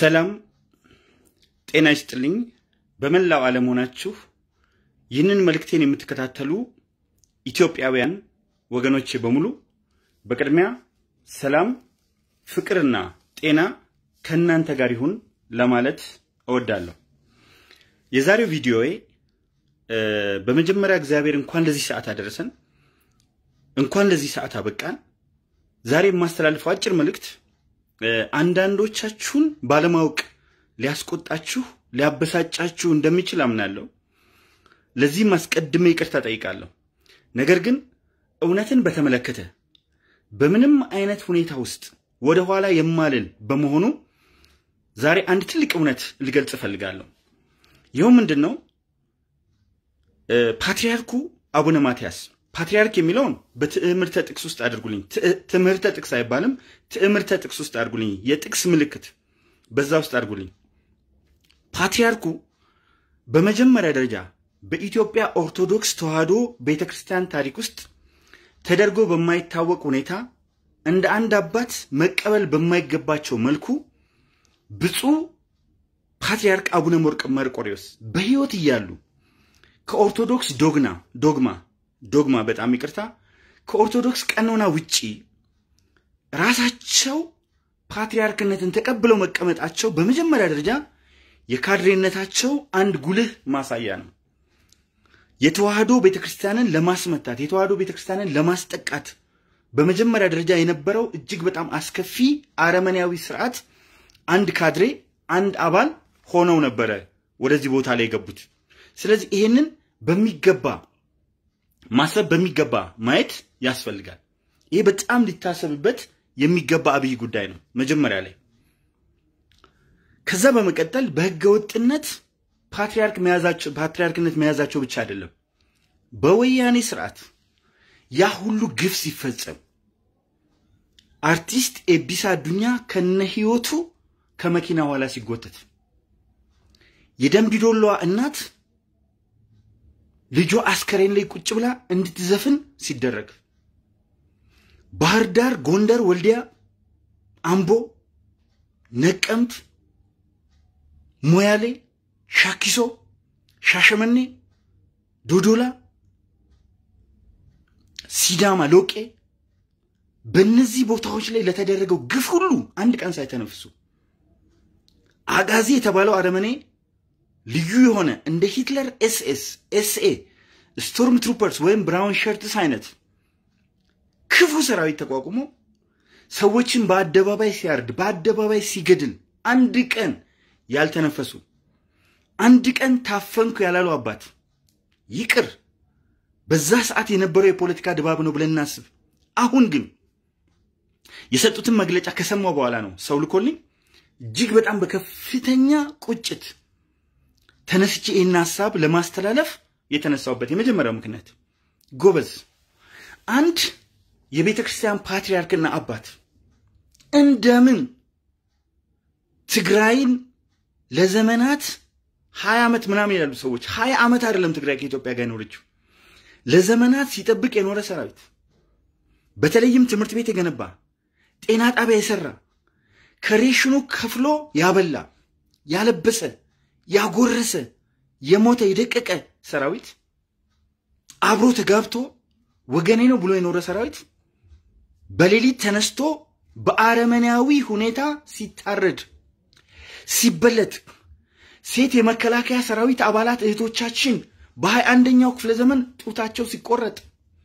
ሰላም ጤና ይስጥልኝ። በመላው ዓለም ሆናችሁ ይህንን መልእክቴን የምትከታተሉ ኢትዮጵያውያን ወገኖቼ በሙሉ በቅድሚያ ሰላም፣ ፍቅርና ጤና ከእናንተ ጋር ይሁን ለማለት እወዳለሁ። የዛሬው ቪዲዮዬ በመጀመሪያ እግዚአብሔር እንኳን ለዚህ ሰዓት አደረሰን፣ እንኳን ለዚህ ሰዓት አበቃን። ዛሬ የማስተላልፈው አጭር መልእክት አንዳንዶቻችሁን ባለማወቅ ሊያስቆጣችሁ ሊያበሳጫችሁ እንደሚችል አምናለሁ። ለዚህም አስቀድሜ ይቅርታ ጠይቃለሁ። ነገር ግን እውነትን በተመለከተ በምንም አይነት ሁኔታ ውስጥ ወደ ኋላ የማልል በመሆኑ ዛሬ አንድ ትልቅ እውነት ልገልጽ እፈልጋለሁ። ይኸው ምንድን ነው? ፓትርያርኩ አቡነ ማትያስ ፓትርያርክ የሚለውን በትምህርተ ጥቅስ ውስጥ አድርጉልኝ። ትምህርተ ጥቅስ አይባልም፣ ትምህርተ ጥቅስ ውስጥ አድርጉልኝ። የጥቅስ ምልክት በዛ ውስጥ አድርጉልኝ። ፓትርያርኩ በመጀመሪያ ደረጃ በኢትዮጵያ ኦርቶዶክስ ተዋሕዶ ቤተ ክርስቲያን ታሪክ ውስጥ ተደርጎ በማይታወቅ ሁኔታ እንደ አንድ አባት መቀበል በማይገባቸው መልኩ ብፁዕ ፓትርያርክ አቡነ መርቆሬዎስ በሕይወት እያሉ ከኦርቶዶክስ ዶግና ዶግማ ዶግማ በጣም ይቅርታ ከኦርቶዶክስ ቀኖና ውጪ ራሳቸው ፓትርያርክነትን ተቀብለው መቀመጣቸው በመጀመሪያ ደረጃ የካድሬነታቸው አንድ ጉልህ ማሳያ ነው። የተዋህዶ ቤተክርስቲያንን ለማስመታት የተዋህዶ ቤተክርስቲያንን ለማስጠቃት በመጀመሪያ ደረጃ የነበረው እጅግ በጣም አስከፊ አረመኔያዊ ስርዓት አንድ ካድሬ አንድ አባል ሆነው ነበረ ወደዚህ ቦታ ላይ የገቡት። ስለዚህ ይሄንን በሚገባ ማሰብ በሚገባ ማየት ያስፈልጋል። ይሄ በጣም ሊታሰብበት የሚገባ አብይ ጉዳይ ነው መጀመሪያ ላይ። ከዛ በመቀጠል በህገ ወጥነት ፓትርያርክ መያዛቸው ፓትርያርክነት መያዛቸው ብቻ አይደለም። በወያኔ ስርዓት ያ ሁሉ ግፍ ሲፈጸም አርቲስት ኤቢሳ አዱኛ ከነ ህይወቱ ከመኪና ኋላ ሲጎተት የደምቢዶሎዋ እናት ልጇ አስከሬን ላይ ቁጭ ብላ እንድትዘፍን ሲደረግ ባህር ዳር፣ ጎንደር፣ ወልዲያ፣ አምቦ፣ ነቀምት፣ ሞያሌ፣ ሻኪሶ፣ ሻሸመኔ፣ ዶዶላ፣ ሲዳማ፣ ሎቄ በእነዚህ ቦታዎች ላይ ለተደረገው ግፍ ሁሉ አንድ ቀን ሳይተነፍሱ አጋዚ የተባለው አረመኔ ልዩ የሆነ እንደ ሂትለር ኤስኤስ ኤስኤ ስቶርም ትሩፐርስ ወይም ብራውን ሸርትስ አይነት ክፉ ሰራዊት ተቋቁሞ ሰዎችን በአደባባይ ሲያርድ በአደባባይ ሲገድል አንድ ቀን ያልተነፈሱ አንድ ቀን ታፈንኩ ያላሉ አባት ይቅር በዛ ሰዓት የነበረው የፖለቲካ ድባብ ነው ብለን እናስብ። አሁን ግን የሰጡትን መግለጫ ከሰማው በኋላ ነው ሰው ልኮልኝ እጅግ በጣም በከፍተኛ ቁጭት ተነስቼ ይህን ሀሳብ ለማስተላለፍ የተነሳውበት የመጀመሪያው ምክንያት ጎበዝ፣ አንድ የቤተ ክርስቲያን ፓትርያርክና አባት እንደምን ትግራይን ለዘመናት ሀያ ዓመት ምናምን ይላሉ ሰዎች። ሀያ ዓመት አይደለም ትግራይ ከኢትዮጵያ ጋር የኖረችው ለዘመናት ሲጠብቅ የኖረ ሰራዊት፣ በተለይም ትምህርት ቤት የገነባ ጤና ጣቢያ የሰራ ከሬሽኑ ከፍሎ ያበላ ያለበሰ ያጎረሰ የሞተ የደቀቀ ሰራዊት አብሮ ተጋብቶ ወገኔ ነው ብሎ የኖረ ሰራዊት በሌሊት ተነስቶ በአረመኔያዊ ሁኔታ ሲታረድ ሲበለት ሴት የመከላከያ ሰራዊት አባላት እህቶቻችን በሀያ አንደኛው ክፍለ ዘመን ጡታቸው ሲቆረጥ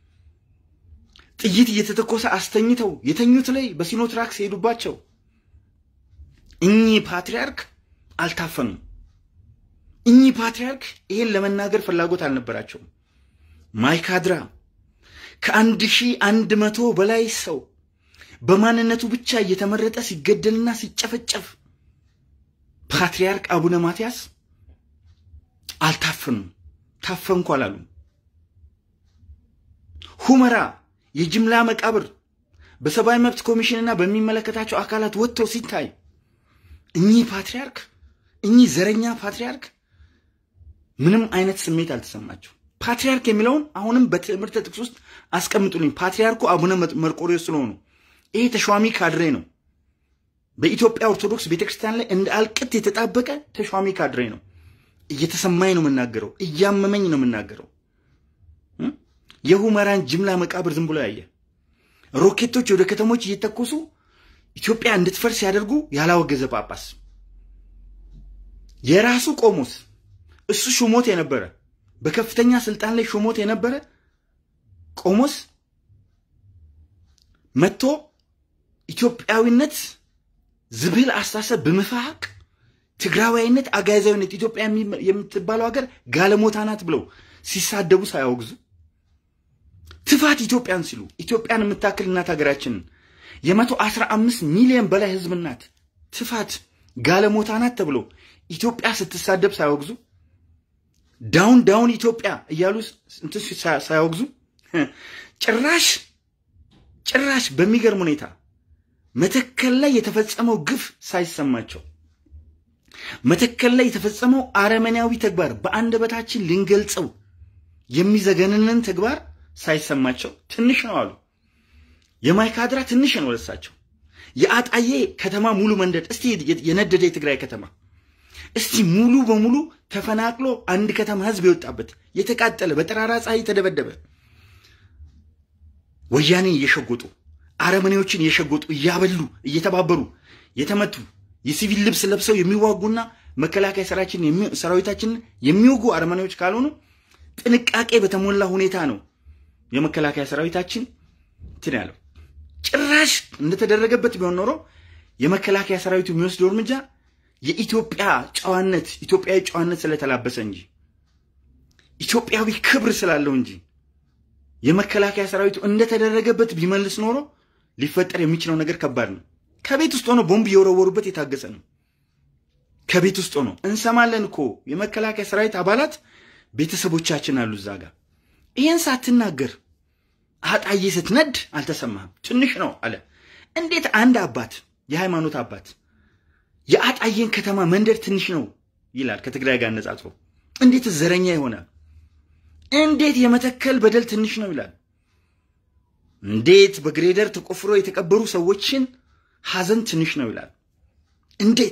ጥይት እየተተኮሰ አስተኝተው የተኙት ላይ በሲኖትራክ ሲሄዱባቸው እኚህ ፓትርያርክ አልታፈኑም። እኚህ ፓትርያርክ ይሄን ለመናገር ፍላጎት አልነበራቸውም። ማይካድራ ከአንድ ሺህ አንድ መቶ በላይ ሰው በማንነቱ ብቻ እየተመረጠ ሲገደልና ሲጨፈጨፍ ፓትርያርክ አቡነ ማትያስ አልታፈኑም። ታፈንኩ አላሉም። ሁመራ የጅምላ መቃብር በሰብአዊ መብት ኮሚሽንና በሚመለከታቸው አካላት ወጥተው ሲታይ እኚህ ፓትርያርክ እኚህ ዘረኛ ፓትርያርክ ምንም አይነት ስሜት አልተሰማቸው። ፓትርያርክ የሚለውን አሁንም በትምህርተ ጥቅስ ውስጥ አስቀምጡልኝ። ፓትርያርኩ አቡነ መርቆሬዎስ ስለሆኑ ይሄ ተሿሚ ካድሬ ነው። በኢትዮጵያ ኦርቶዶክስ ቤተክርስቲያን ላይ እንደ አልቅት የተጣበቀ ተሿሚ ካድሬ ነው። እየተሰማኝ ነው የምናገረው፣ እያመመኝ ነው የምናገረው። የሁመራን ጅምላ መቃብር ዝም ብሎ ያየ ሮኬቶች ወደ ከተሞች እየተኮሱ ኢትዮጵያ እንድትፈርስ ያደርጉ ያላወገዘ ጳጳስ የራሱ ቆሞስ እሱ ሹሞት የነበረ በከፍተኛ ስልጣን ላይ ሹሞት የነበረ ቆሞስ መጥቶ ኢትዮጵያዊነት ዝብል አስተሳሰብ በመፋቅ ትግራዋይነት፣ አጋዛዊነት ኢትዮጵያ የምትባለው ሀገር ጋለሞታ ናት ብለው ሲሳደቡ ሳያወግዙ ትፋት ኢትዮጵያን ሲሉ ኢትዮጵያን የምታክል እናት ሀገራችንን የመቶ አስራ አምስት ሚሊዮን በላይ ህዝብ ናት ትፋት ጋለሞታ ናት ተብሎ ኢትዮጵያ ስትሳደብ ሳያወግዙ ዳውን ዳውን ኢትዮጵያ እያሉ እንትን ሳያወግዙ ጭራሽ ጭራሽ በሚገርም ሁኔታ መተከል ላይ የተፈጸመው ግፍ ሳይሰማቸው መተከል ላይ የተፈጸመው አረመኔያዊ ተግባር በአንደበታችን ልንገልጸው የሚዘገንንን ተግባር ሳይሰማቸው ትንሽ ነው አሉ። የማይካድራ ትንሽ ነው ለሳቸው። የአጣዬ ከተማ ሙሉ መንደድ እስቲ የነደደ የትግራይ ከተማ እስቲ ሙሉ በሙሉ ተፈናቅሎ አንድ ከተማ ህዝብ የወጣበት የተቃጠለ በጠራራ ፀሐይ የተደበደበ ወያኔን እየሸጎጡ አረመኔዎችን እየሸጎጡ እያበሉ እየተባበሩ የተመቱ የሲቪል ልብስ ለብሰው የሚዋጉና መከላከያ ሰራዊታችንን የሚወጉ አረመኔዎች ካልሆኑ ጥንቃቄ በተሞላ ሁኔታ ነው የመከላከያ ሰራዊታችን እንትን ያለው። ጭራሽ እንደተደረገበት ቢሆን ኖሮ የመከላከያ ሰራዊቱ የሚወስደው እርምጃ የኢትዮጵያ ጨዋነት ኢትዮጵያዊ ጨዋነት ስለተላበሰ እንጂ ኢትዮጵያዊ ክብር ስላለው እንጂ የመከላከያ ሰራዊቱ እንደተደረገበት ቢመልስ ኖሮ ሊፈጠር የሚችለው ነገር ከባድ ነው። ከቤት ውስጥ ሆኖ ቦምብ እየወረወሩበት የታገሰ ነው። ከቤት ውስጥ ሆኖ እንሰማለን እኮ የመከላከያ ሰራዊት አባላት ቤተሰቦቻችን አሉ እዛ ጋር። ይህን ሳትናገር አጣዬ ስትነድ አልተሰማህም። ትንሽ ነው አለ። እንዴት አንድ አባት የሃይማኖት አባት የአጣዬን ከተማ መንደር ትንሽ ነው ይላል? ከትግራይ ጋር አነጻጽሮ እንዴት ዘረኛ ይሆናል? እንዴት የመተከል በደል ትንሽ ነው ይላል? እንዴት በግሬደር ተቆፍሮ የተቀበሩ ሰዎችን ሀዘን ትንሽ ነው ይላል? እንዴት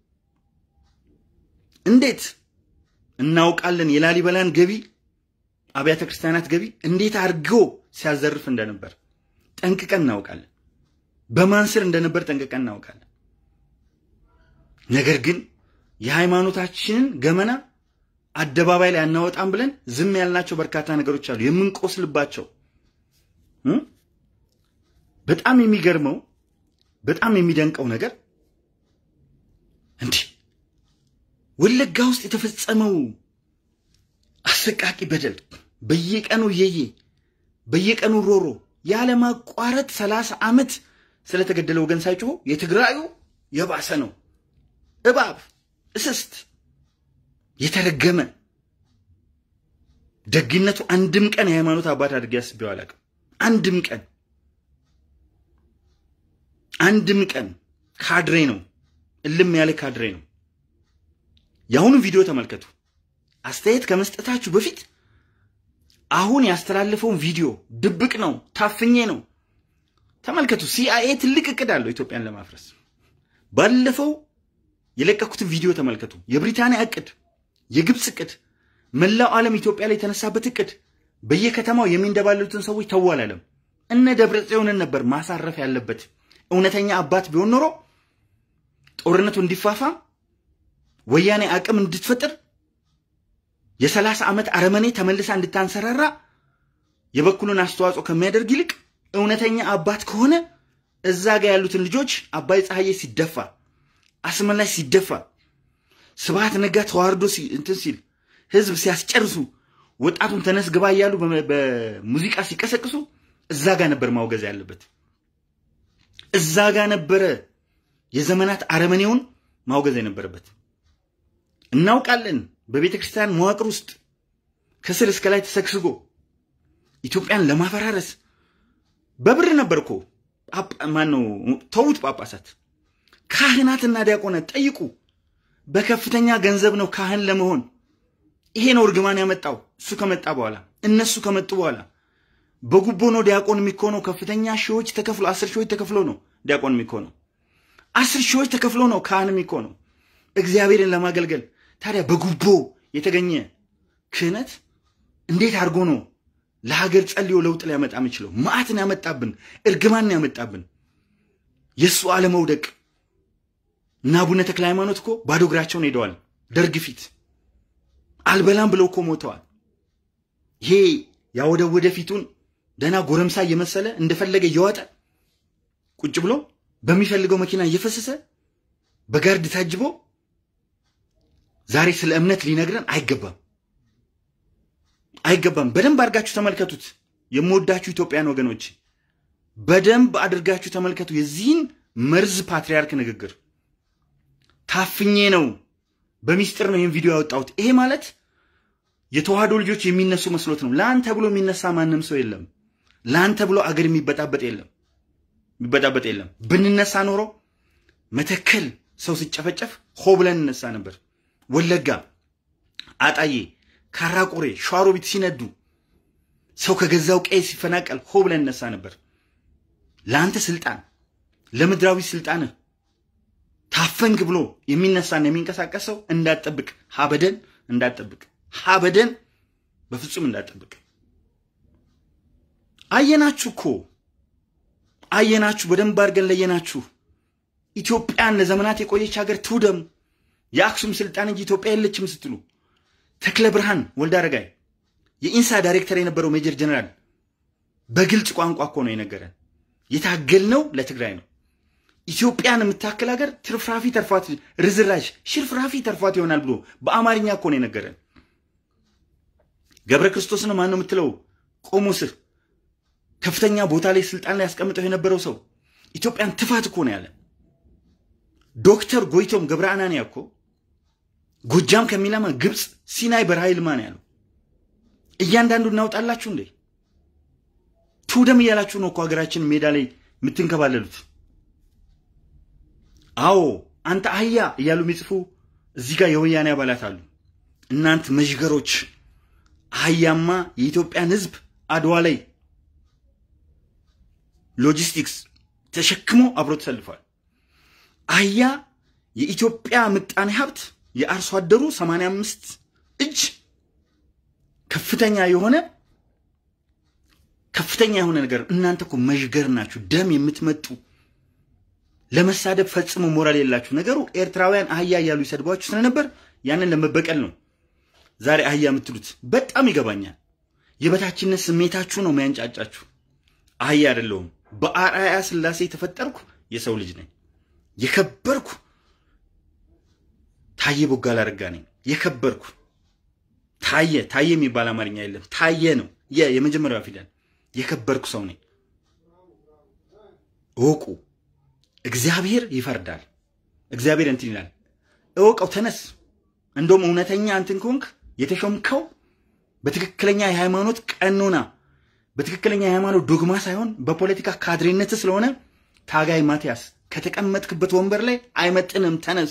እንዴት እናውቃለን የላሊበላን ገቢ አብያተ ክርስቲያናት ገቢ እንዴት አድርጎ ሲያዘርፍ እንደነበር ጠንቅቀን እናውቃለን። በማን ስር እንደነበር ጠንቅቀን እናውቃለን። ነገር ግን የሃይማኖታችንን ገመና አደባባይ ላይ አናወጣም ብለን ዝም ያልናቸው በርካታ ነገሮች አሉ፣ የምንቆስልባቸው። በጣም የሚገርመው በጣም የሚደንቀው ነገር እንዲህ ወለጋ ውስጥ የተፈጸመው አሰቃቂ በደል በየቀኑ እየየ በየቀኑ ሮሮ ያለማቋረጥ ሰላሳ ዓመት ስለተገደለ ወገን ሳይጮሁ የትግራዩ የባሰ ነው። እባብ እስስት የተረገመ ደግነቱ አንድም ቀን የሃይማኖት አባት አድርጌ አስቤው አላውቅም። አንድም ቀን አንድም ቀን ካድሬ ነው፣ እልም ያለ ካድሬ ነው። የአሁኑ ቪዲዮ ተመልከቱ። አስተያየት ከመስጠታችሁ በፊት አሁን ያስተላለፈውን ቪዲዮ ድብቅ ነው፣ ታፍኜ ነው ተመልከቱ። ሲአይኤ ትልቅ እቅድ አለው ኢትዮጵያን ለማፍረስ። ባለፈው የለቀኩትን ቪዲዮ ተመልከቱ። የብሪታንያ እቅድ፣ የግብፅ እቅድ፣ መላው ዓለም ኢትዮጵያ ላይ የተነሳበት እቅድ፣ በየከተማው የሚንደባለሉትን ሰዎች ተው አላለም። እነ ደብረ ጽዮንን ነበር ማሳረፍ ያለበት። እውነተኛ አባት ቢሆን ኖሮ ጦርነቱ እንዲፋፋም ወያኔ አቅም እንድትፈጥር የሰላሳ ዓመት አረመኔ ተመልሳ እንድታንሰራራ የበኩሉን አስተዋጽኦ ከሚያደርግ ይልቅ እውነተኛ አባት ከሆነ እዛ ጋር ያሉትን ልጆች አባይ ፀሐዬ ሲደፋ፣ አስመላሽ ሲደፋ፣ ስብሐት ነጋ ተዋርዶ እንትን ሲል ህዝብ ሲያስጨርሱ፣ ወጣቱን ተነስ ግባ እያሉ በሙዚቃ ሲቀሰቅሱ እዛ ጋር ነበር ማውገዝ ያለበት። እዛ ጋር ነበረ የዘመናት አረመኔውን ማውገዝ የነበረበት። እናውቃለን። በቤተ ክርስቲያን መዋቅር ውስጥ ከስር እስከ ላይ ተሰግስጎ ኢትዮጵያን ለማፈራረስ በብር ነበር እኮ ማን ነው ተዉት። ጳጳሳት፣ ካህናትና ዲያቆናት ጠይቁ። በከፍተኛ ገንዘብ ነው ካህን ለመሆን። ይሄ ነው እርግማን ያመጣው። እሱ ከመጣ በኋላ እነሱ ከመጡ በኋላ በጉቦ ነው ዲያቆን የሚኮነው። ከፍተኛ ሺዎች ተከፍሎ አስር ሺዎች ተከፍሎ ነው ዲያቆን የሚኮነው። አስር ሺዎች ተከፍሎ ነው ካህን የሚኮነው እግዚአብሔርን ለማገልገል። ታዲያ በጉቦ የተገኘ ክህነት እንዴት አድርጎ ነው ለሀገር ጸልዮ ለውጥ ሊያመጣ የሚችለው? መዓትን ያመጣብን፣ እርግማን ያመጣብን፣ የእሱ አለመውደቅ እና አቡነ ተክለ ሃይማኖት እኮ ባዶ እግራቸውን ሄደዋል ደርግ ፊት አልበላም ብለው እኮ ሞተዋል። ይሄ ያወደወደ ፊቱን ደህና ጎረምሳ እየመሰለ እንደፈለገ እየዋጠ ቁጭ ብሎ በሚፈልገው መኪና እየፈሰሰ በጋርድ ታጅቦ ዛሬ ስለ እምነት ሊነግረን አይገባም፣ አይገባም። በደንብ አድርጋችሁ ተመልከቱት። የምወዳችሁ ኢትዮጵያን ወገኖች በደንብ አድርጋችሁ ተመልከቱ የዚህን መርዝ ፓትሪያርክ ንግግር። ታፍኜ ነው በሚስጥር ነው ይህን ቪዲዮ ያወጣሁት። ይሄ ማለት የተዋህዶ ልጆች የሚነሱ መስሎት ነው። ለአንተ ብሎ የሚነሳ ማንም ሰው የለም። ለአንተ ብሎ አገር የሚበጣበጥ የለም የሚበጣበጥ የለም። ብንነሳ ኖሮ መተከል ሰው ሲጨፈጨፍ ሆ ብለን እንነሳ ነበር። ወለጋ፣ አጣዬ፣ ካራቆሬ፣ ሸዋሮቢት ሲነዱ ሰው ከገዛው ቀይ ሲፈናቀል ሆ ብለን እንነሳ ነበር። ለአንተ ስልጣን ለምድራዊ ስልጣንህ ታፈንክ ብሎ የሚነሳና የሚንቀሳቀስ ሰው እንዳትጠብቅ፣ ሀበደን እንዳትጠብቅ፣ ሀበደን በፍጹም እንዳትጠብቅ። አየናችሁ እኮ አየናችሁ፣ በደንብ አድርገን ለየናችሁ። ኢትዮጵያን ለዘመናት የቆየች ሀገር ትውደም፣ የአክሱም ስልጣን እንጂ ኢትዮጵያ የለችም ስትሉ ተክለ ብርሃን ወልደ አረጋይ የኢንሳ ዳይሬክተር የነበረው ሜጀር ጀነራል በግልጽ ቋንቋ እኮ ነው የነገረን። የታገልነው ለትግራይ ነው። ኢትዮጵያን የምታክል ሀገር ትርፍራፊ ተርፏት ርዝራዥ ሽርፍራፊ ተርፏት ይሆናል ብሎ በአማርኛ እኮ ነው የነገረን። ገብረ ክርስቶስን ማን ነው የምትለው? ቆሞስህ ከፍተኛ ቦታ ላይ ስልጣን ላይ ያስቀምጠው የነበረው ሰው ኢትዮጵያን ትፋት እኮ ነው ያለ። ዶክተር ጎይቶም ገብረ አናንያ እኮ ጎጃም ከሚለማ ግብፅ ሲናይ በረሃ ይልማ ነው ያለው። እያንዳንዱ እናውጣላችሁ እንዴ? ትውደም እያላችሁ ነው እኮ ሀገራችን ሜዳ ላይ የምትንከባለሉት። አዎ አንተ አህያ እያሉ የሚጽፉ እዚህ ጋር የወያኔ አባላት አሉ። እናንት መዥገሮች፣ አህያማ የኢትዮጵያን ሕዝብ አድዋ ላይ ሎጂስቲክስ ተሸክሞ አብሮ ተሰልፏል። አህያ የኢትዮጵያ ምጣኔ ሀብት የአርሶ አደሩ 85 እጅ ከፍተኛ የሆነ ከፍተኛ የሆነ ነገር። እናንተ እኮ መዥገር ናችሁ፣ ደም የምትመጡ ለመሳደብ ፈጽሞ ሞራል የላችሁ። ነገሩ ኤርትራውያን አህያ እያሉ ይሰድቧችሁ ስለነበር ያንን ለመበቀል ነው ዛሬ አህያ የምትሉት። በጣም ይገባኛል። የበታችነት ስሜታችሁ ነው የሚያንጫጫችሁ። አህያ አይደለሁም። በአርአያ ስላሴ የተፈጠርኩ የሰው ልጅ ነኝ። የከበርኩ ታየ ቦጋለ አረጋ ነኝ። የከበርኩ ታየ ታየ የሚባል አማርኛ የለም። ታየ ነው የመጀመሪያው ፊደል። የከበርኩ ሰው ነኝ። እወቁ። እግዚአብሔር ይፈርዳል። እግዚአብሔር እንትን ይላል። እወቀው፣ ተነስ። እንደውም እውነተኛ እንትን ከሆንክ የተሾምከው በትክክለኛ የሃይማኖት ቀኖና በትክክለኛ የሃይማኖት ዶግማ ሳይሆን በፖለቲካ ካድሬነት ስለሆነ ታጋይ ማቲያስ ከተቀመጥክበት ወንበር ላይ አይመጥንም። ተነስ።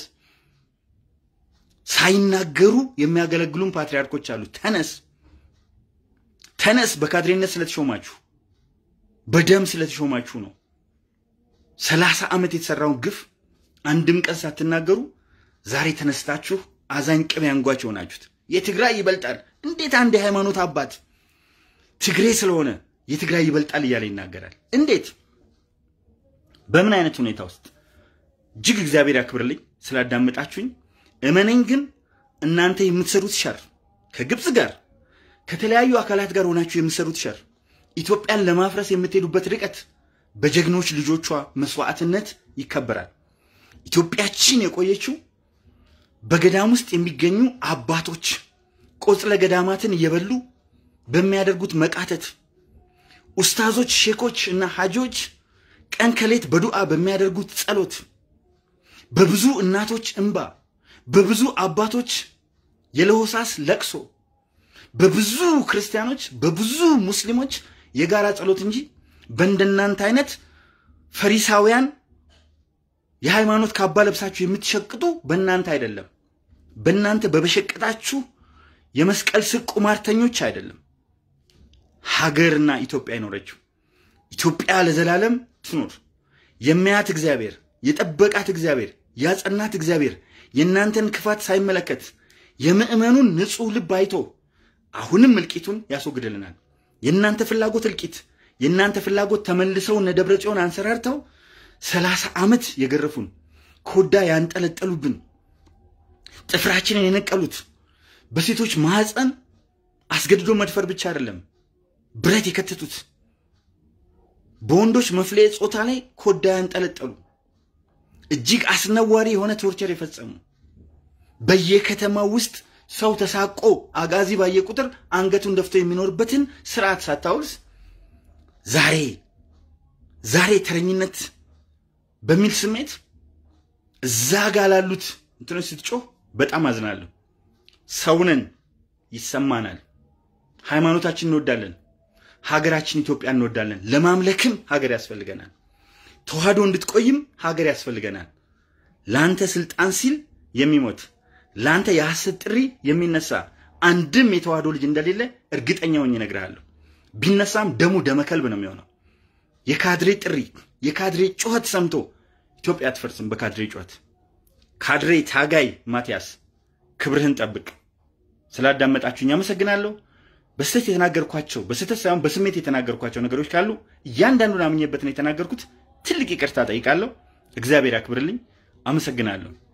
ሳይናገሩ የሚያገለግሉን ፓትሪያርኮች አሉ። ተነስ፣ ተነስ። በካድሬነት ስለተሾማችሁ በደም ስለተሾማችሁ ነው። ሰላሳ ዓመት የተሰራውን ግፍ አንድም ቀን ሳትናገሩ ዛሬ ተነስታችሁ አዛኝ ቅቤ አንጓች የሆናችሁት የትግራይ ይበልጣል። እንዴት አንድ የሃይማኖት አባት ትግሬ ስለሆነ የትግራይ ይበልጣል እያለ ይናገራል? እንዴት? በምን አይነት ሁኔታ ውስጥ? እጅግ እግዚአብሔር ያክብርልኝ ስላዳመጣችሁኝ። እመነኝ ግን እናንተ የምትሰሩት ሸር ከግብፅ ጋር ከተለያዩ አካላት ጋር ሆናችሁ የምትሰሩት ሸር ኢትዮጵያን ለማፍረስ የምትሄዱበት ርቀት በጀግኖች ልጆቿ መስዋዕትነት ይከበራል። ኢትዮጵያችን የቆየችው በገዳም ውስጥ የሚገኙ አባቶች ቆጽለ ገዳማትን እየበሉ በሚያደርጉት መቃተት፣ ኡስታዞች፣ ሼኮች እና ሐጂዎች ቀን ከሌት በዱዓ በሚያደርጉት ጸሎት፣ በብዙ እናቶች እንባ፣ በብዙ አባቶች የለሆሳስ ለቅሶ፣ በብዙ ክርስቲያኖች፣ በብዙ ሙስሊሞች የጋራ ጸሎት እንጂ በእንደናንተ አይነት ፈሪሳውያን የሃይማኖት ካባ ለብሳችሁ የምትሸቅጡ በእናንተ አይደለም። በእናንተ በበሸቀጣችሁ የመስቀል ስር ቁማርተኞች አይደለም። ሀገርና ኢትዮጵያ ይኖረችው። ኢትዮጵያ ለዘላለም ትኑር። የሚያት እግዚአብሔር የጠበቃት እግዚአብሔር ያጸናት እግዚአብሔር የእናንተን ክፋት ሳይመለከት የምዕመኑን ንጹሕ ልብ አይቶ አሁንም እልቂቱን ያስወግድልናል። የእናንተ ፍላጎት እልቂት፣ የእናንተ ፍላጎት ተመልሰው እነ ደብረ ጽዮን አንሰራርተው ሰላሳ ዓመት የገረፉን ኮዳ ያንጠለጠሉብን ጥፍራችንን የነቀሉት በሴቶች ማህፀን አስገድዶ መድፈር ብቻ አይደለም ብረት የከተቱት በወንዶች መፍለየ ጾታ ላይ ኮዳ ያንጠለጠሉ እጅግ አስነዋሪ የሆነ ቶርቸር የፈጸሙ በየከተማው ውስጥ ሰው ተሳቆ አጋዚ ባየ ቁጥር አንገቱን ደፍቶ የሚኖርበትን ስርዓት ሳታውስ ዛሬ ዛሬ ተረኝነት በሚል ስሜት እዛ ጋ ላሉት እንትኖች ስትጮህ በጣም አዝናለሁ። ሰውነን ይሰማናል። ሃይማኖታችን እንወዳለን። ሀገራችን ኢትዮጵያ እንወዳለን። ለማምለክም ሀገር ያስፈልገናል። ተዋህዶ እንድትቆይም ሀገር ያስፈልገናል። ለአንተ ስልጣን ሲል የሚሞት ለአንተ የሐሰት ጥሪ የሚነሳ አንድም የተዋህዶ ልጅ እንደሌለ እርግጠኛ ሆኜ እነግርሃለሁ። ቢነሳም ደሙ ደመከልብ ነው የሚሆነው። የካድሬ ጥሪ የካድሬ ጩኸት ሰምቶ ኢትዮጵያ አትፈርስም። በካድሬ ጩኸት ካድሬ ታጋይ ማቲያስ ክብርህን ጠብቅ። ስላዳመጣችሁኝ አመሰግናለሁ። በስህተት የተናገርኳቸው በስህተት ሳይሆን በስሜት የተናገርኳቸው ነገሮች ካሉ እያንዳንዱን አምኜበት ነው የተናገርኩት። ትልቅ ይቅርታ ጠይቃለሁ። እግዚአብሔር ያክብርልኝ። አመሰግናለሁ።